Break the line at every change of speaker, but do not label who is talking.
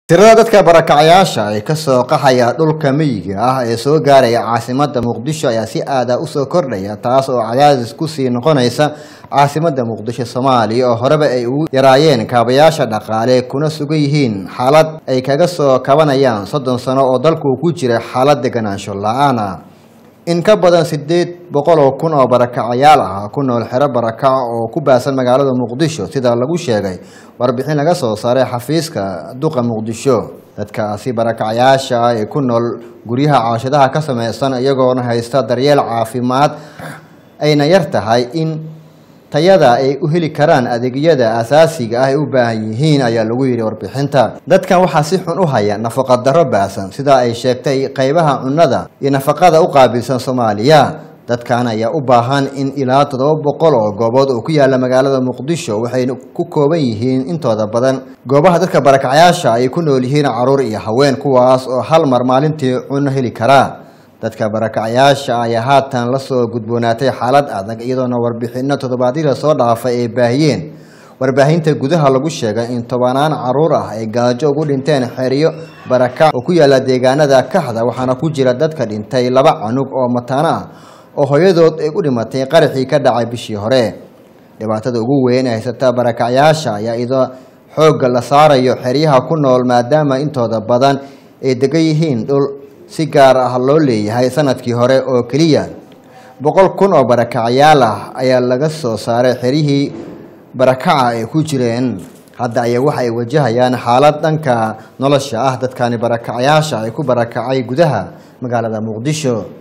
tirada dadka barakacayaasha ee kasoo qaxaya dhulka miyiga ah ee soo gaaraya caasimada muqdisho ayaa si aada usoo kordhaya taas oo cadaadis kusii noqonaysa caasimada muqdisho soomaaliya oo horeba ay ugu yaraayeen kaabayaasha dhaqaale kuna sugan yihiin xaalad ay kaga soo kabanayaan soddon sano oo dalku ku jira xaalad deganaansho la-aan ah in ka badan sideed boqol oo kun oo barakacayaal ah ku nool xero barakaca oo ku baasan magaalada muqdisho sida lagu sheegay warbixin laga soo saaray xafiiska duqa muqdisho dadkaasi barakacayaasha ah ee ku nool guryaha caashadaha ka sameysan iyagoona haysta daryeel caafimaad ayna yar tahay in tayada ay u heli karaan adeegyada asaasiga ah ay u baahan yihiin ayaa lagu yidhi warbixinta dadkan waxaa si xun u haya nafaqa darro baasan sida ay sheegtay qeybaha cunnada iyo nafaqada u qaabilsan soomaaliya dadkan ayaa u baahan in ilaa toddoba boqol oo goobood oo ku yaala magaalada muqdisho waxayna ku kooban yihiin intooda badan goobaha dadka barakacayaasha ay ku nool yihiin caruur iyo haween kuwaas oo hal mar maalintii cunno heli karaa dadka barakacayaasha ayaa haatan lasoo gudboonaatay xaalad adag iyadoona warbixino toddobaadyada soo dhaafay ay baahiyeen warbaahinta gudaha lagu sheegay in tobanaan caruur ah ay gaajo ugu dhinteen xeryo barakac oo ku yaala deegaanada kaxda waxaana ku jira dadka dhintay laba canug oo mataano ah oo hooyadood ay u dhimatay qaraxii ka dhacay bishii hore dhibaatada ugu weyn ee haysata barakacyaasha ayaa iyadoo xoogga la saarayo xeryaha ku nool maadaama intooda badan ay degan yihiin dhul si gaar ah loo leeyahay sanadkii hore oo keliya boqol kun oo barakacyaal ah ayaa laga soo saaray xeryihii barakaca ay ku jireen hadda ayaa waxa ay wajahayaan xaalad dhanka nolosha ah dadkani barakacyaasha ay ku barakacay gudaha magaalada muqdisho